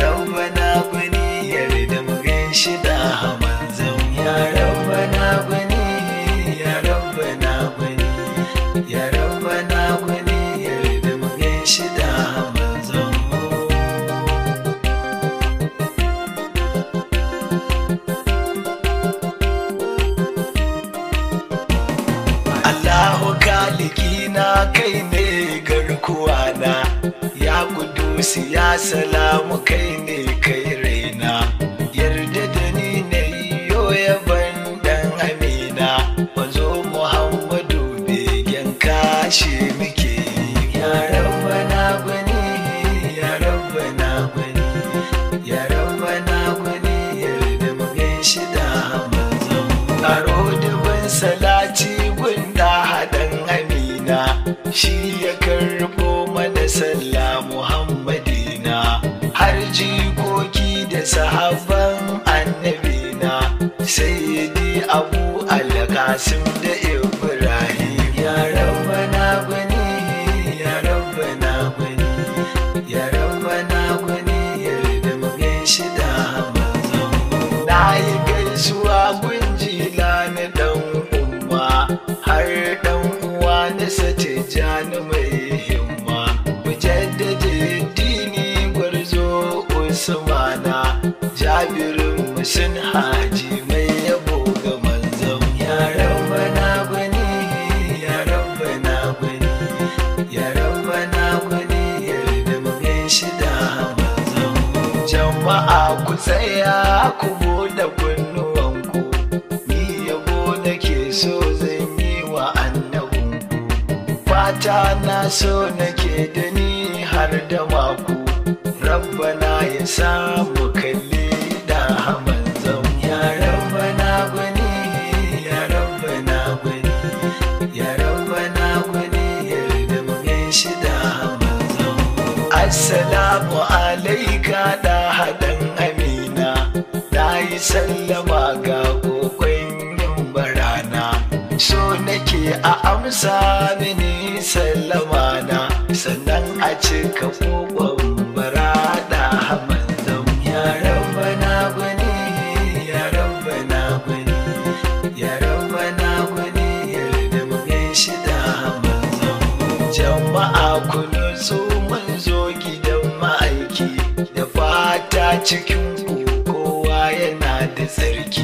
rabbana gwani yarda mu gaishe da manzon ya rabbana gwani ya rabbana gwani ya rabbana gwani yarda mu gaishe da manzon Allahu kaliki na kai ne garkuwa na ya kudusi ya salamu kai ne kai raina yarda da ni na yo yaban dan amina mazo muhammadu begen kashe muke ya rabbana gwani ya rabbana gwani ya rabbana gwani yarda mu gaishe da manzon aro dubin salati gunda haɗin amina shi ya karɓo mana sallah muhammadina har jikoki da sahabban annabina sayyidi abu alƙasim da ibrahim ya rabbana gwani ya rabbana gwani ya rabbana gwani yarda mu gaishe da manzon na yi gaisuwa gunjila na dan umma har dan uwa na sace jani mai himma mujaddada dini gwarzo usmana jabirin musun haji mai yabo ga manzon ya rabbana gwani ya rabbana gwani ya rabbana gwani yarda mu gaishe da manzon jama'a ku tsaya ku bude kunnuwanku ni yabo nake so zan yi wa annabinku fata na so nake da ni har da maku rabbana ya samu kalli da manzon ya rabbana gwani ya rabbana gwani ya rabbana gwani yarda mu gaishe da manzon assalamu alaika da haɗin amina na yi sallama ga kokon yin barana so nake a amsa mini sallama na sannan a cika kokon barada manzon ya rabbana gwani ya rabbana gwani ya rabbana gwani yarda mu gaishe da manzon jama'a ku nutsu mun zo gidan ma'aiki da fata cikin ku kowa yana da tsarki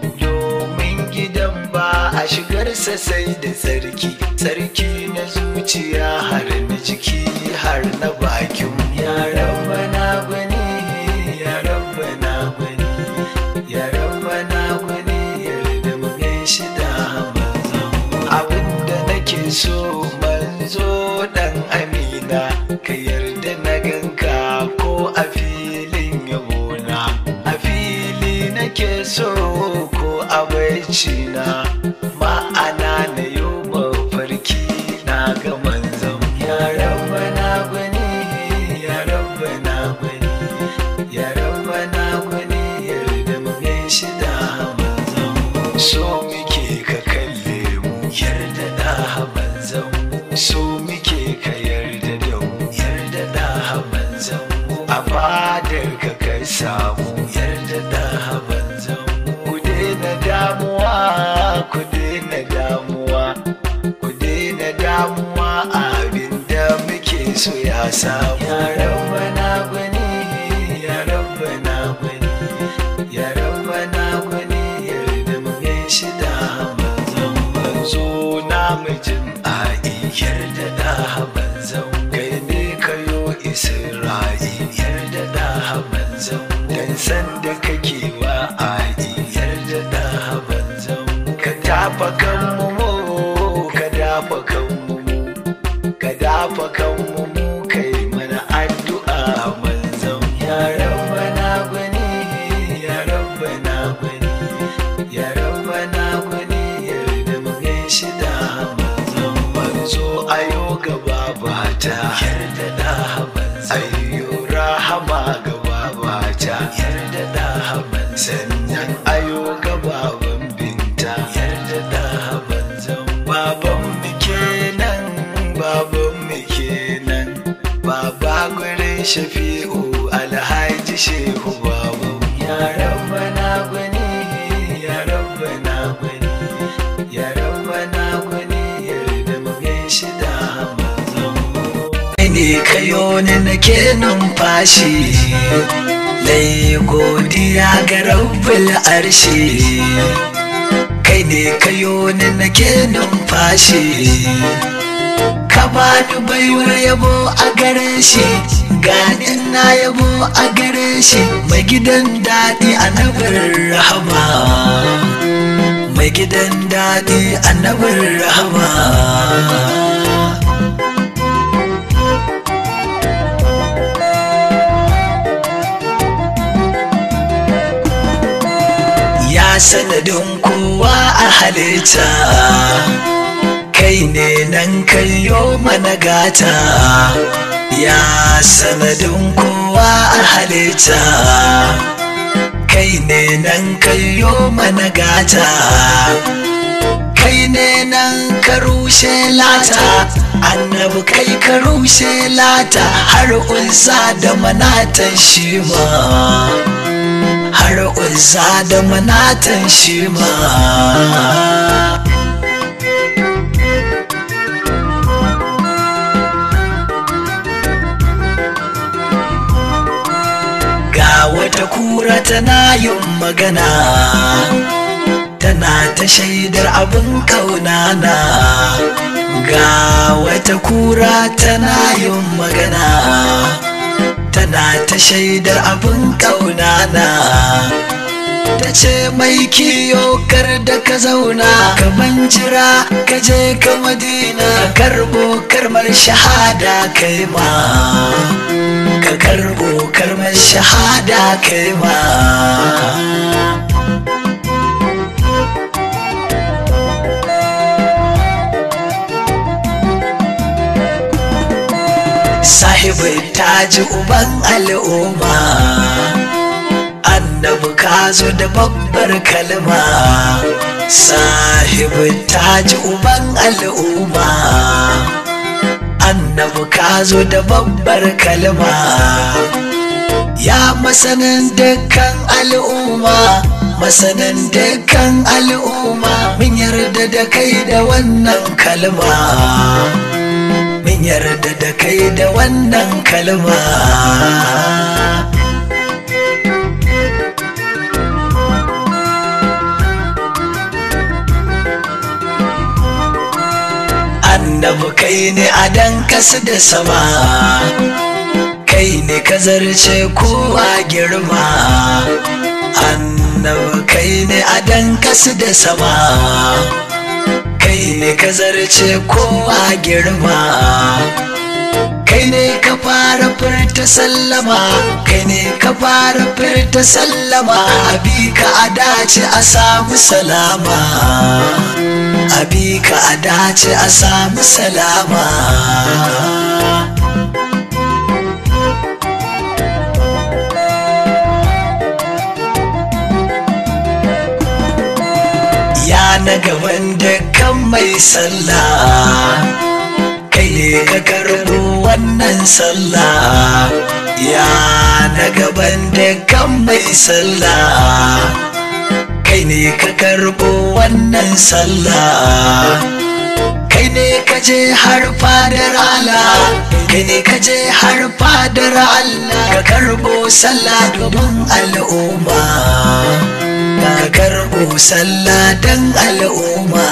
domin gidan ba a shigarsa sai da tsarki tsarki na zuciya har na jiki har na bakin ya rabbana gwani ya rabbana gwani ya rabbana gwani yarda mu gaishe da manzon abinda nake so manzo dan amina ka yarda na ganka ko a filin yabona a fili nake so ko a bacci na ma'ana na yau mafarki na ga manzon ya rabbana gwani ya rabbana gwani ya rabbana gwani yarda mu gaishe da manzon so muke ka kalle mu yarda da manzon so muke ka yarda da mu yarda da manzon a fadar ka kai samu yarda da manzon ku daina damuwa ku daina damuwa ku daina damuwa abin da muke so ya samu ya rabbana gwani ya rabbana gwani ya rabbana gwani yarda mu gaishe da manzon manzo na mijin a'i yarda da manzon kai ne kayo isra'i yarda da manzon dan san da kake wa a'i yarda da manzon ka tafa kan mu ka dafa kan mu ka dafa kan mu kai mana addu'a manzon ya rabbana gwani ya rabbana gwani ya rabbana gwani yarda mu gaishe da manzon manzo ayo gaba bata yarda da manzon ayo rahama gaba bata yarda da manzon sannan ayo gaba binta yarda da manzon baban mu kenan baban mu kenan baba gurin shafi'u alhaji ne kayo ni nake numfashi Lai godiya ga rabbul arshi Kai ne kayo ni nake numfashi Ka bani baiwar yabo a gare shi Gani na yabo a gare shi Mai gidan daɗi annabin rahama Mai gidan daɗi annabin rahama ya sanadin kowa a halitta kai ne nan kayo mana gata ya sanadin kowa a halitta kai ne nan kayo mana gata kai ne nan ka rushe lata annabi kai ka rushe lata har unsa da manatan shi ma har uzza da manatan shi ma ga wata kura tana yin magana tana ta shaidar abin kaunana ga wata kura tana yin magana tana ta shaidar abin ƙaunana ta ce mai kiyo kar da ka zauna ka jira ka je ka madina ka karbo karmar shahada kai ma ka karbo karmar shahada kai ma sahibin taji uban al'umma annabi ka zo da babbar kalma sahibin taji uban al'umma annabi ka zo da babbar kalma ya masanin dukkan al'umma masanin dukkan al'umma mun yarda da kai da wannan kalma mun yarda da kai da wannan kalma annabi kai ne a dan kasa da sama kai ne ka zarce kowa girma annabi kai ne a dan kasa da sama kai ne ka zarce kowa girma kai ne ka fara furta sallama kai ne ka fara furta sallama abi ka a dace a samu salama abi ka a dace a samu salama ya na gaban dukkan mai sallah kai ne ka karbo wannan sallah ya na gaban dukkan mai sallah kai ne ka karbo wannan sallah kai ne ka je har fadar Allah kai ne ka je har fadar Allah ka karbo sallah domin al'umma ka karbo sallah dan al'umma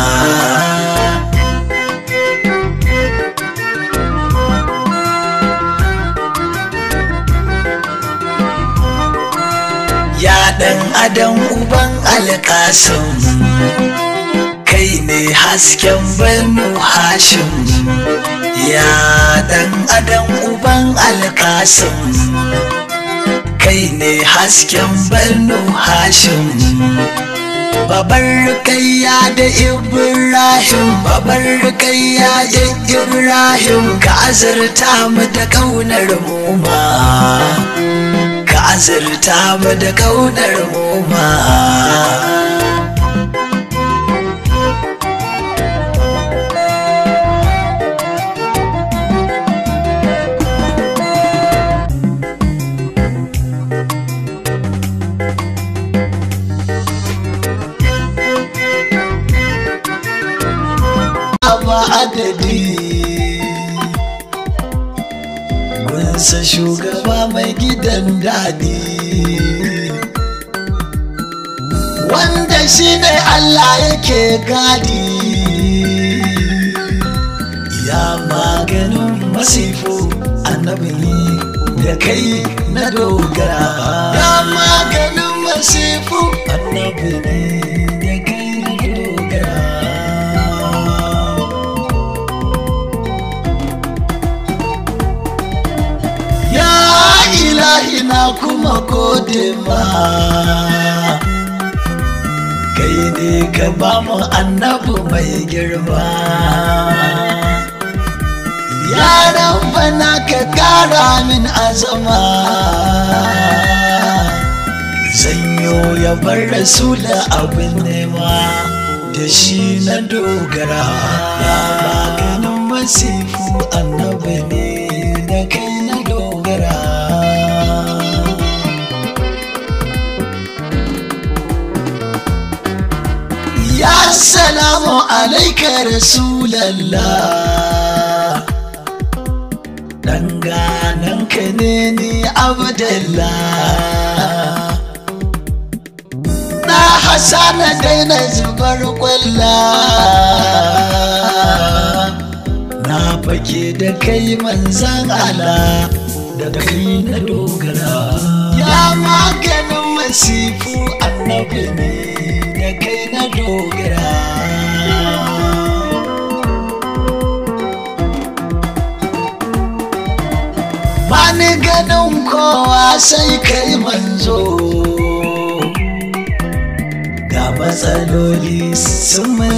ya dan adam uban alƙasim kai ne hasken banu hashim ya dan adam uban alƙasim kai ne hasken banu hashim babar rukayya da ibrahim babar rukayya da ibrahim ka azurta mu da kaunar muma ka azurta mu da kaunar muma ba adadi masa shugaba mai gidan daɗi wanda shi ne Allah yake gadi ya maganin masifu annabi da kai na dogara ya maganin masifu annabi ne da kai na dogara ya ilahi na kuma gode ma kai ne ka ba mu annabi mai girma yaran bana ka kara min azama zanyo ya bar rasula abin nema da shi na dogara ya maganin masifu annabi ne da kai na dogara ya salamu alaika rasulallah dangananka ne ni abdallah na hasana daina zubar kwalla na fake da kai manzan ala da kai na dogara ya maganin masifu annabi ne da kai na dogara Bani ganin kowa sai kai manzo ga matsaloli sun